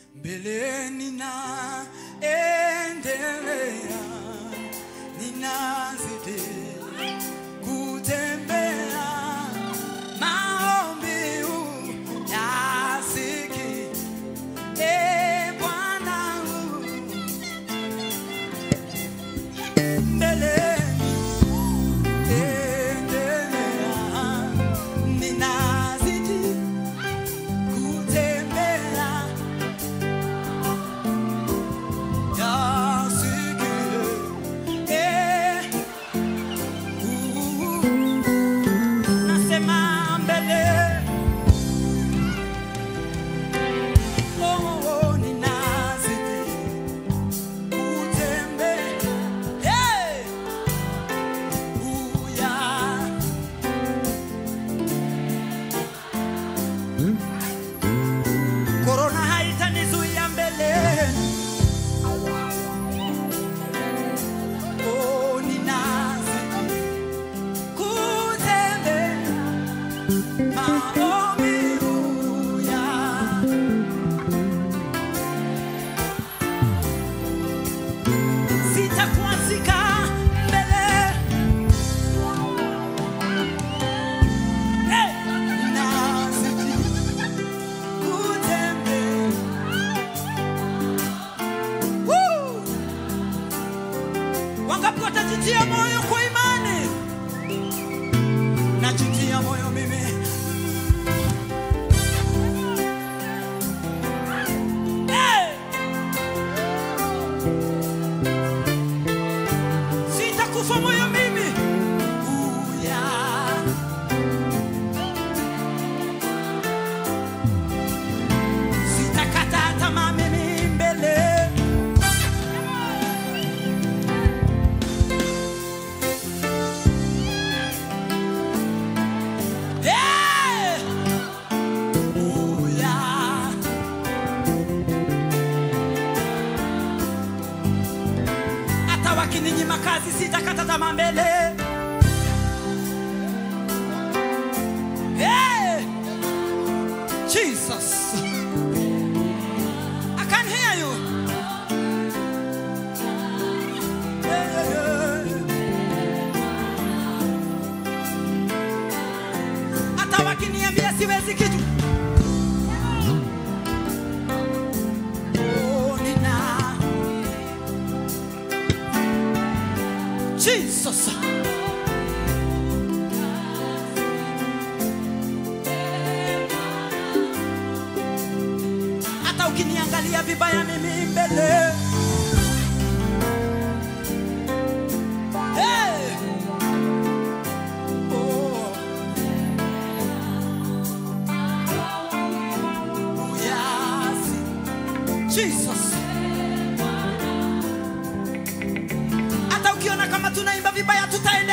mbeleni na endelea, ninazidi kutembea, maombi yasiki e Bwana mbeleni endelea, ninazidi kutembea yasikie eh, uh, nasema mbele oh, oh, ninazidi kutembea hey, uh, yeah. Korona haitanizuia mbele. Oh, ninazidi kutembea maumivu ya sitakuazika mbele. Hey! Ninazidi kutembea. Woo! Wangapi watajitia moyo kwa imani? Najitia moyo mimi. Hey! Sitakufa moyo mimi. Ooh, yeah. Sitakata tamaa mimi mbele. Yeah! Ooh, yeah. Hata wakininyima kazi sitakata tamaa mbele. Yeah! Jesus. I can hear you. Yeah, yeah, yeah. Hata wakiniambia siwezi kitu. Oh, nina. Jesus. hata ukiniangalia vibaya mimi mbele Hey! Oh. Yes. Jesus. hata ukiona kama tunaimba vibaya tutaendelea